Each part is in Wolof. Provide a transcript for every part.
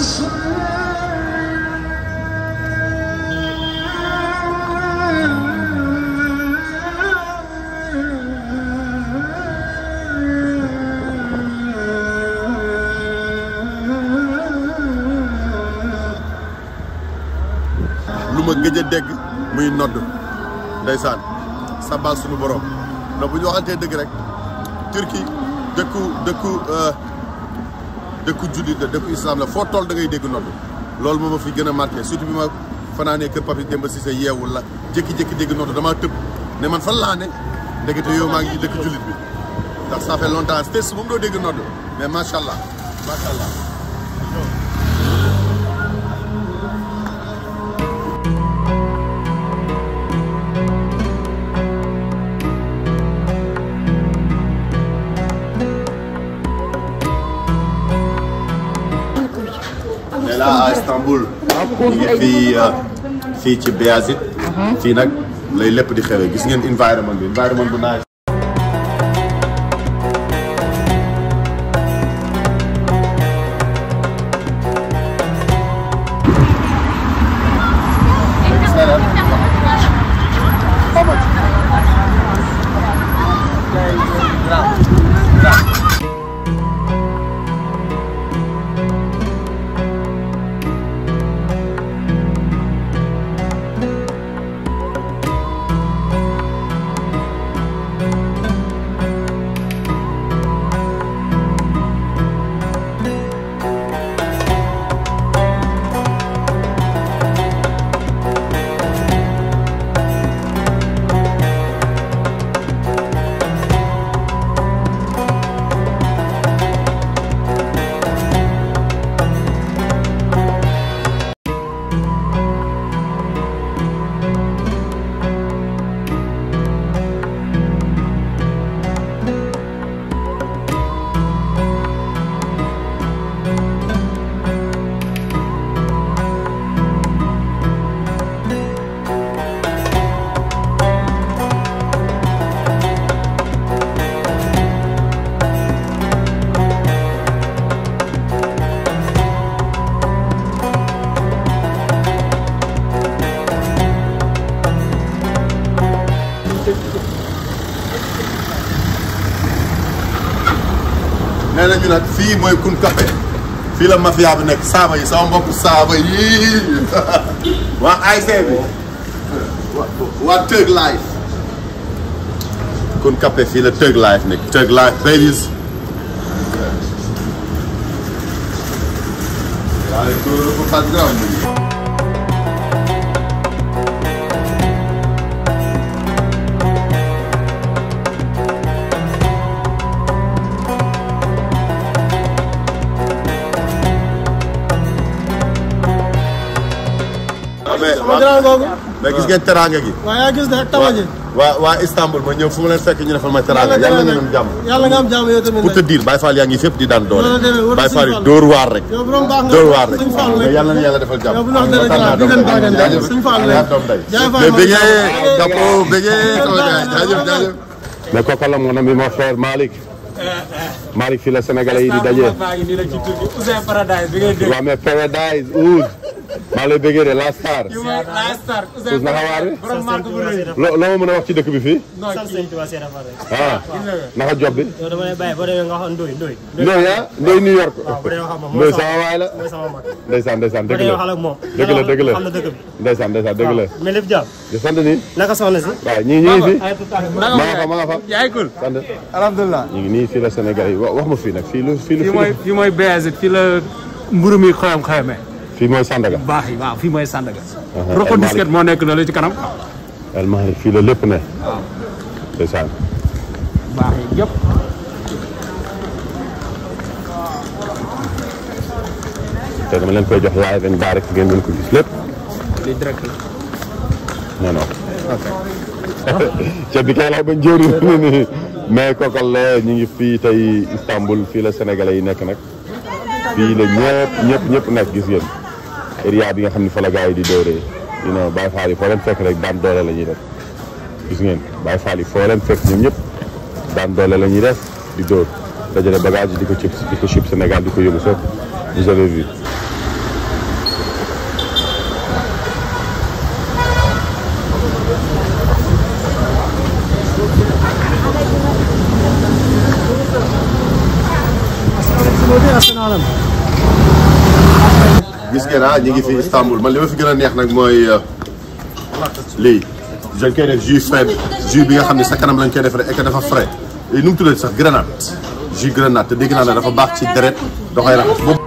lu ma gëj a dégg muy nodd ndeysaan sabal suñu borom ndax bu ñu waxantee dëgg rek Turquie dëkku dëkku dëkku jullit la dëkku islam la foo toll da ngay dégg nodd loolu moo ma fi gën a marqué surtout bi ma fanaanee kër papi Demba Cissé yeewul la jékki-jékki dégg nodd damaa tëb ne man fan laa ne ndekete yow maa ngi dëkk jullit bi ndax ça fait longtemps stes moom doo dégg nodd mais macha allah macha allah mais là à Istanbul. ñu ngi fii fii ci Beyazit. fii nag lay lépp di xewee gis ngeen environnement bi environnement bu naaj. nee nañu nag fii mooy kun café fii la mafia bi nekk saaba yi sama mbokk saaba yi waa ASC bi waa Tëg Life kun café fii la Tëg Life nekk Tëg Life babies waaye tuuru ko fat graw mais sama grand googu. mais gis ngeen teraanga gi. waaye yaa gis ne tama ji. waa waa Istanbul ma ñëw fu ma leen fekk ñu defal ma teraanga yàlla na ngeen am jàmm. yàlla nga am jàmm yow tamit pour te dire Baye Fall yaa ngi fépp di daan doole. Loolu la demee wër Baye Sëñ Fall yi Fall. dóor waar rek. yow borom baax nga dóor waar rek Sëñ Fall mais rek. yàlla na yàlla defal jàmm. yow bu ñu wax dëgg kontaan naa di leen doom day. bàggante jaajëf Sëñ Fall yaa rek. doom day. Jaay Fall mais moom bëggee jaay. Gapo bëggee sama gars jaajëf jaajëf. mais kooku la mon ami mon frère Malick Malick fii la Sénégalais yi di daje. baa ngi nii rek ci Turquie Ouzin Paradise bi ngay dégg. waaw mais Paradise Ouz maa lay bëggee de la star. kii mooy la star Ouzin Ouz naka waar bi. borom marque bu rëy. loo loo ma mën a wax ci dëkk bi fii. non sant kii Sëñ Tuubaa Seex Faal rek. ah naka job bi. yow dama lay bàyyi boo demee nga xam Ndoye Ndoye. Ndoye ah Ndoye New York. waaw bu dee wax ak moom Ndoye mooy sama waay la. mooy sama mag. ndeysaan ndeysaan boo dëgg dee la waxal ak moom. dëgg la dëgg la xam na dëkk bi. ndeysaan ndeysaan dëgg la. mais lépp jàmm. di sant ni. naka soxna si. waaw ñii ñu ngi fi. ay tout à fait. maa nga fa maa nga fa. yaay kul. sant alhamdulilah. ñu ngi nii fii la Sénégal yi wa- wax ma fii nag fii lu fii lu fii mooy fii mooy Beyazit fii la mburu mi xoyam xoyame. fii mooy Sandaga. baax yi waaw fii mooy Sandaga. El Roko Malick. disket moo nekk na la ci kanam. El Malick fii la lépp ne. ndeysaan. baax yi yëpp. te dama leen koy jox live and direct ngeen mën ko gis lépp. li direct la. non non. ceeb bi kay laay bañ jëriñ nii mais kokal la ñu ngi fii tey Istanbul fii la sénégalais yi nekk nag fii la ñëpp ñëpp ñëpp nekk gis ngeen area bi nga xam ne fa la gars yi di dóoree you know Baye Fall yi foo leen fekk rek daan doole la ñuy def gis ngeen Baye Fall yi foo leen fekk ñoom ñëpp daan doole la ñuy def di dóor dajale bagage yi di ko cib di ko cib Sénégal di ko yóbbu fépp vous avez vu tuuti Arsenal am. gis ngeen ah ñu ngi fi Istanbul man li ma fi gën a neex nag mooy lii dañ koy def jus frais jus bi nga xam ne sa kanam lañ koy defaree et que dafa frais nu mu tuddati sax grenade jus grenade te dégg naa ne dafa baax ci deret da koy raxas boobu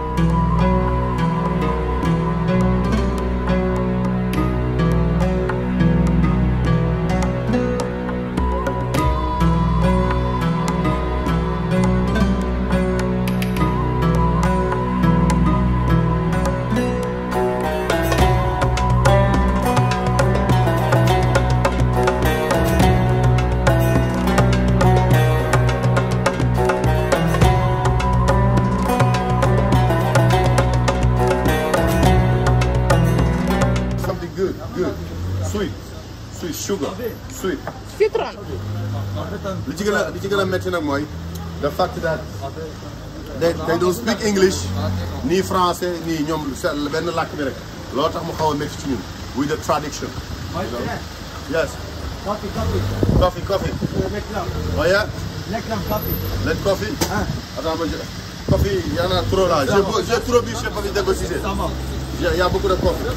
something good good sweet sweet sugar sweet Citron. li ci gën a li ci gën a métti nag mooy the fact that they they don't speak English nii français nii ñoom seen benn làkk bi rek loolu tax mu xaw a métti ci ñun with the tradition you know? yes Coffee, coffee. coffee coffee oh yeah Let coffee attends ma je coffee y en a trop là j'ai beau- j'ai trop bu chez Papy Demba Cissé il y a- il y a beaucoup de coffee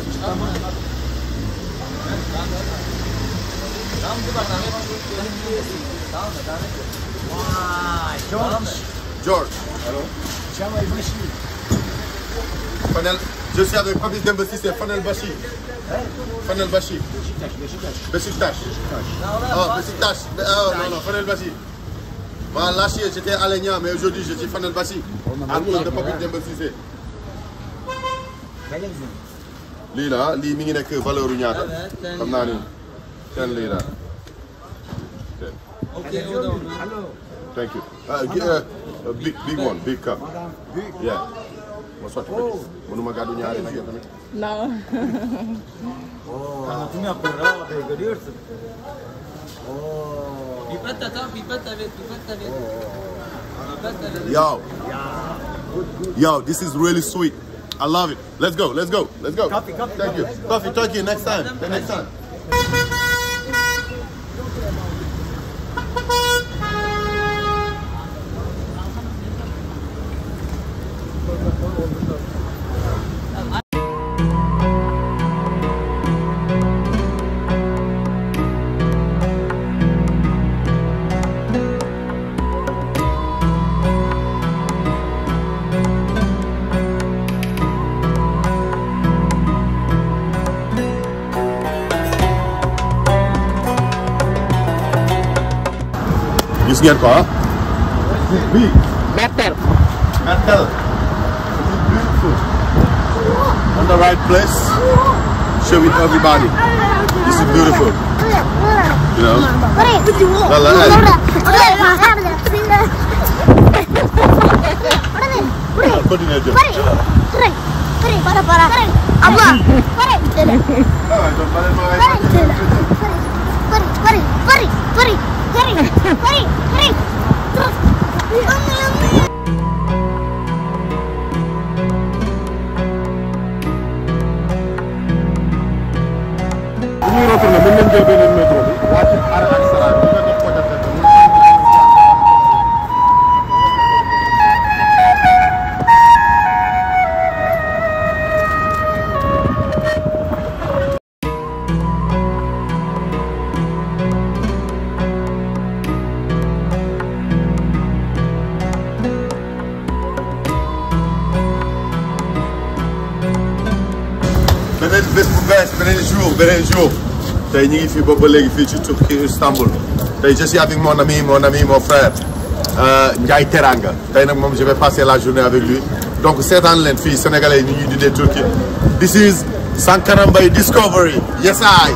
George. Allô Fanel, je suis avec Papy Demba Cissé, Fanel Bachi. Fanel Bachi. Besiktas. Oh, Besiktas. Oh, non, non, Fanel Bachi. Voilà, là, j'étais à Alenia, mais aujourd'hui, je suis Fanel Bachi. À cause de Papy Demba Cissé. lii la lii mi ngi nekk valeur u ñaata xam naa ni ten lii la thank you uh, gi- uh, uh, big big one big cup yeah ma sotti ko ci mënuma gàddu ñaari nag yow tamit No. Pipette, attends, pipette avec, pipette avec. Pipette avec. Yo. Yo, this is really sweet. I love it. Let's go, let's go, let's go. Coffee, coffee. Thank you. Coffee, Turkey, next time. The next time. Gis ngeen ko ah. Oui. Better. Mertel. This is beautiful. On the right place. Show it everybody. This is beautiful. You know. Lala, hey. Continue jël. Abla. Ah, donc, bale ma ay- bu ñuy retourné mën nañ jël beneen métro bi wàcc arrêt ak Sara bi nga def ko def rek mu beneen bés bu bees beneen jour beneen jour tey ñu ngi fii boobu ba léegi fii ci Turquie Istanbul tey je suis avec mon ami mon ami mon frère euh, Ndiaye Teranga tey nag moom je vais passer la journée avec lui donc seetaan leen fii sénégalais yi ni ñuy dundee Turquie this is Sankara Mbaye Discovery yes I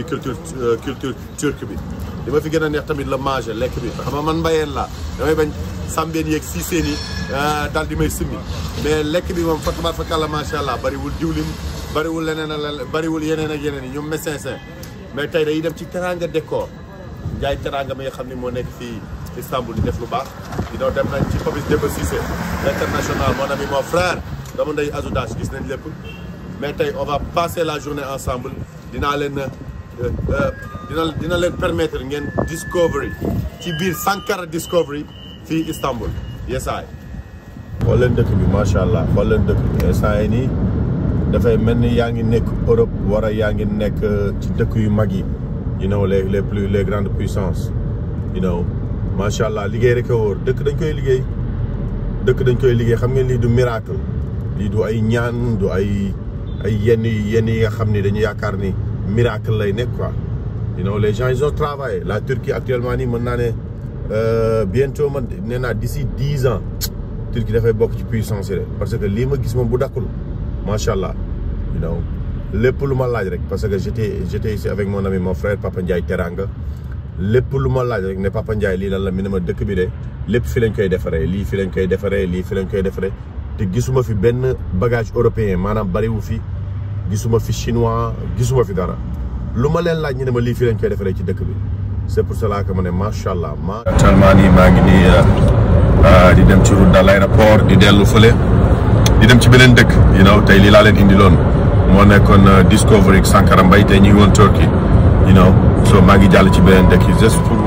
muy culture culture turque bi li ma fi gën a neex tamit la manger lekk bi xam nga man mbayeen laa damay bañ sambeen yeeg si seen yi daal di may simmi mais lekk bi moom fa tabaar fa kàlla macha allah bariwul diwlin bariwul leneen ak leneen bariwul yeneen ak yeneen yi ñoom médecin sain mais tey dañuy dem ci teranga décor njaay teranga mi nga xam ne moo nekk fii Istanbul di def lu baax di doon dem nañ ci Papis Demba Cissé l'international mon ami mon frère dama ndey Azoudache gis nañ lépp mais tey on va passer la journée ensemble dinaa leen dina dina leen permettre ngeen discovery ci biir Sankara discovery fii Istanbul yesaay xool leen dëkk bi macha allah xool leen dëkk bi yesaay nii dafay mel ni yaa ngi nekk Europe war a yaa ngi nekk ci dëkk yu mag yi you know les les plus les grandes puissances you know macha allah liggéey rek a wóor dëkk dañ koy liggéey dëkk dañ koy liggéey xam ngeen lii du miracle lii du ay ñaan du ay ay yenn yenn yi nga xam ni dañu yaakaar ni miracle lay nekk quoi you know les gens ils ont travaillé la Turquie actuellement nii mën naa ne bientôt man nee naa d'ici dix ans Turquie dafay bokk ci puissance yi parce que lii ma gis moom bu dakkul macha allah you know lépp lu ma laaj rek parce que j'étais j'étais ici avec mon ami mon frère Papa Ndiaye Teranga lépp lu ma laaj rek ne Papa Ndiaye lii lan la mi ne ma dëkk bi de lépp fi lañ koy defaree lii fi lañ koy defaree lii fi lañ koy defaree te gisuma fi benn bagage européen maanaam bariwu fi gisuma fi chinois gisuma fi dara lu ma leen laaj ñu ne ma lii fi lañ koy defaree ci dëkk bi c'est pour cela que ma ne macha allah ma actuellement nii maa ngi nii di dem ci route de l'aéroport di dellu fële di dem ci beneen dëkk you know tey lii laa leen indi loon moo nekkoon Discovery Sankara Mbaye tey ñu ngi woon Turquie you know so maa ngi jàll ci beneen dëkk yi juste pour